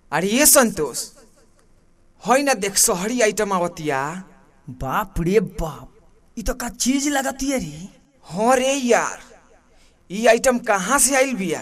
अरे ये संतोष है ना देख शहरी आइटम आवतिया बाप रे बाप इ तो का चीज लगती है रे हाँ रे यार ई आइटम कहाँ से आइल बिया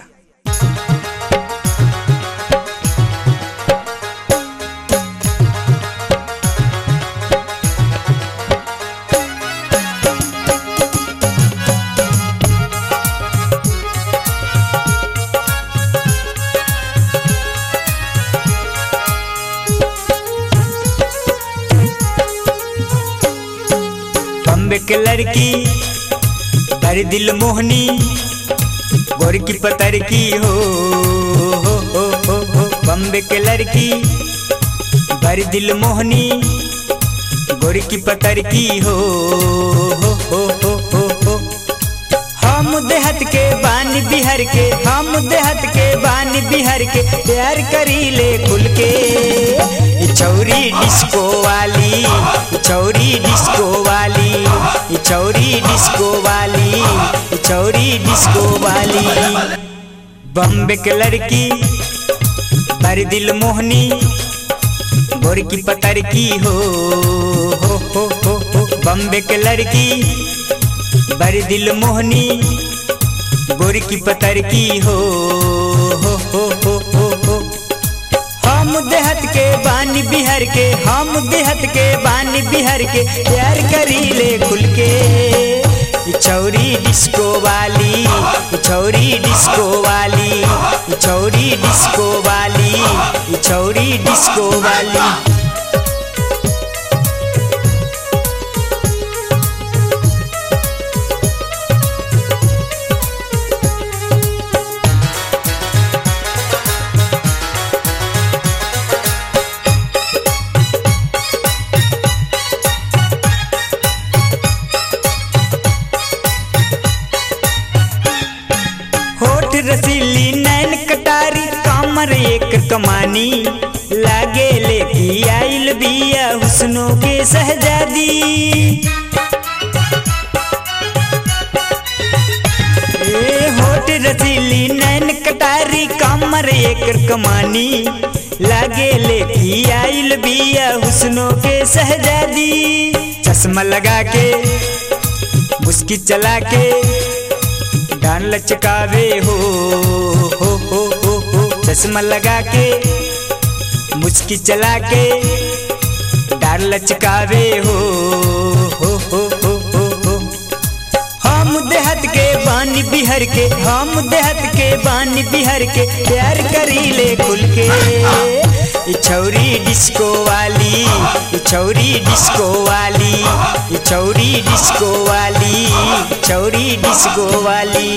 बम्बे के लड़की बड़ी दिल मोहनी गोर की पतर की हो हो हो हो हो बम्बे के लड़की बड़ी दिल मोहनी गोर की पतर की हो हो हो हो हो हो हम देहत के बानी बिहार के हम देहत के बानी बिहार के प्यार करी ले खुल के ई चौरी डिस्को वाली ई चौरी डिस्को वाली ई चौरी डिस्को वाली ई चौरी डिस्को वाली बम्बे के लड़की बड़ी दिल मोहनी गोर की पतर की हो हो हो हो हो बम्बे के लड़की बड़ी दिल मोहनी गोर की पतर की हो हो हो हो हो हो हम देहत के बानी बिहार के हम देहत के बानी बिहार के प्यार करी ले खुल के ई चौरी डिस्को वाली ई चौरी डिस्को वाली ई चौरी डिस्को वाली ई चौरी डिस्को वाली होठ रसीली नैन कटारी कमर एक कमानी लागे लेकी आइल बिया हुस्नो के सहजादी ए होठ रसीली नैन कटारी कमर एक कमानी लागे लेकी आइल बिया हुस्नो के सहजादी चश्मा लगा के मुस्की चला के डान लचकावे हो हो हो हो हो चश्मा लगा के मुस्की चला के डान लचकावे हो हो हो हो हो हो हम देहत के बानी बिहार के हम देहत के बानी बिहार के प्यार करी ले खुल के ई छौरी डिस्को वाली ई छौरी डिस्को वाली ई छौरी डिस्को वाली ई छौरी डिस्को वाली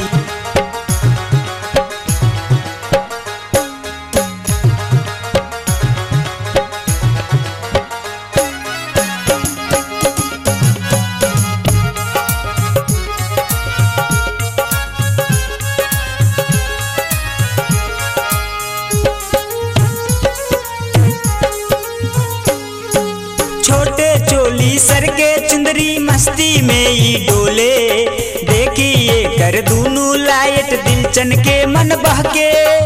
छोटे चोली सर के चुंदरी मस्ती में ई डोले देखिए कर दूनू लाइट दिल चन के मन बहके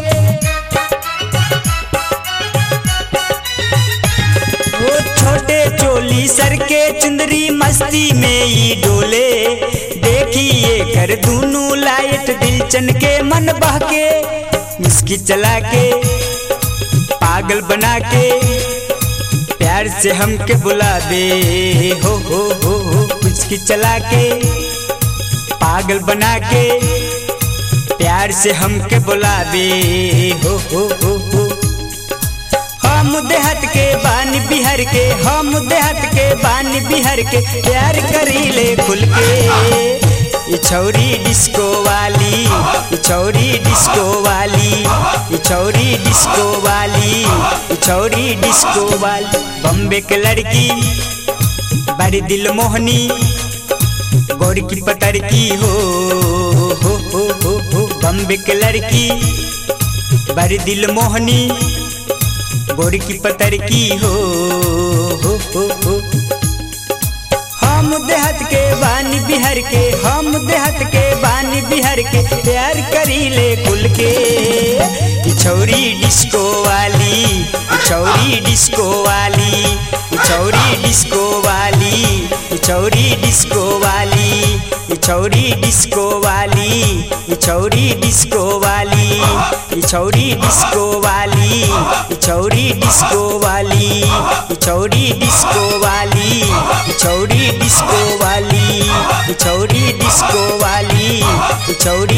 वो छोटे चोली सर के चुंदरी मस्ती में ई डोले देखिए कर दूनू लाइट दिल चन के मन बहके मिस्की चला के पागल बना के प्यार से हमके बुला दे हो हो हो हो कुछ चला के पागल बना के प्यार से हमके बुला दे हो हो हो हो हम देहत के बानी बिहार के हम देहत के बानी बिहार के प्यार करी ले खुल के ई छौरी डिस्को वाली ई छौरी डिस्को वाली ई छौरी डिस्को वाली ई छौरी डिस्को वाली बम्बे के लड़की बड़ी दिल मोहनी गोर की पतर की हो हो हो हो हो बम्बे के लड़की बड़ी दिल मोहनी गोर की पतर की हो हो हो हो हम देहत के बानी बिहार के हम देहत के बानी बिहार के प्यार करी ले खुल के ई छौरी डिस्को वाली छौरी डिस्को वाली ई छौरी डिस्को वाली ई छौरी डिस्को वाली ई छौरी डिस्को वाली ई छौरी डिस्को वाली ई छौरी डिस्को वाली ई छौरी डिस्को वाली ई छौरी डिस्को वाली ई छौरी डिस्को वाली ई छौरी डिस्को वाली ई छौरी